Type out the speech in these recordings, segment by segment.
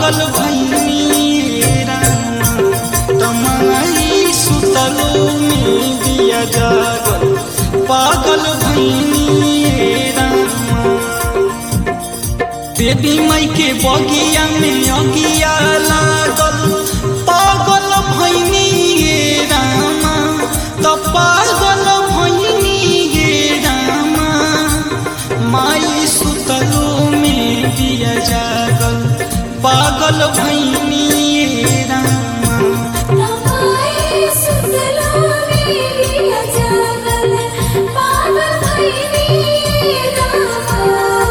पागल भैनी राम तमाई सुतलो में दिया जागल पागल भैनी राम देवी माई के बगिया में अगिया लागल पागल भैनी रामा त पागल भैनी रामा माई सुतलो में दिया जागल पागल भैनी रामा तमाई सुतलो में दिया जागल पागल भइनी रामा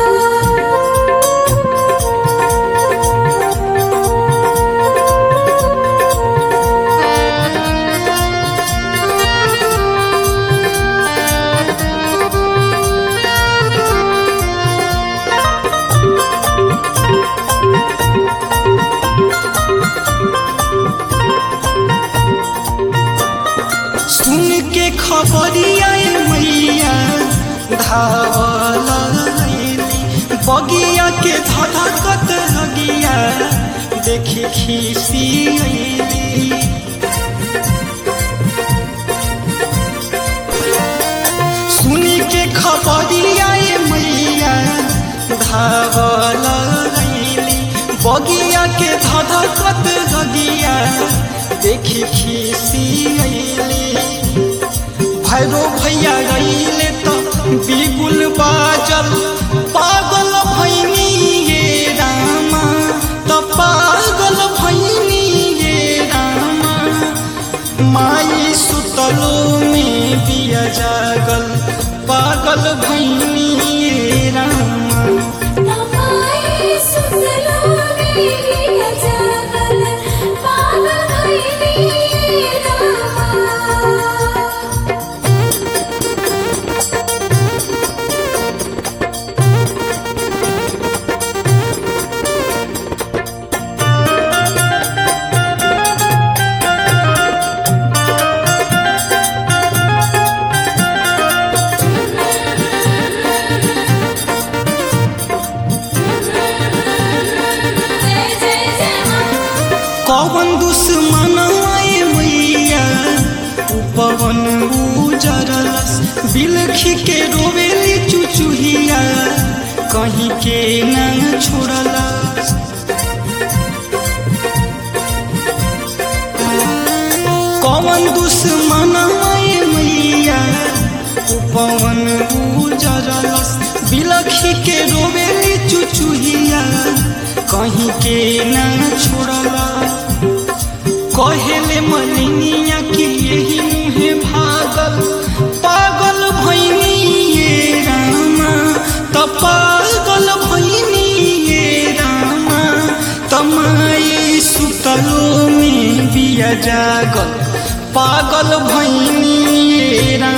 सुन के खबरिया मैया धावल अइली। बगिया के धधकत हगिया देखी खीसी अइली सुनी के खबरिया मैया धावल अइली। बगिया के धधकत हगिया देखी खीसी अइली भैरो भैया गईले तो बिगुल बाजल पागल भैनी ये रामा तो पागल भैनी ये रामा माई सुतलो में बिया जागल पागल भैनी ये रामा तमाई सुतलो में दिया जागल पागल भइनी रामा जय जय जय मां कौन दुश्मन आए मैया उ पवन उजरलस बिलखी के रोवेली चुचुहिया कहीं के न छोड़लस कौन दुश्मन आए मैया उ पवन उजरलस बिलखी के रोवेली चुचुहिया कहीं के न छोड़लस कहेले मलिनिया कि यही मुहे भागल पागल भैनी ये रामा त पागल भैनी ये रामा तमाई सुतलो में बिया जागल पागल भैनी ये रामा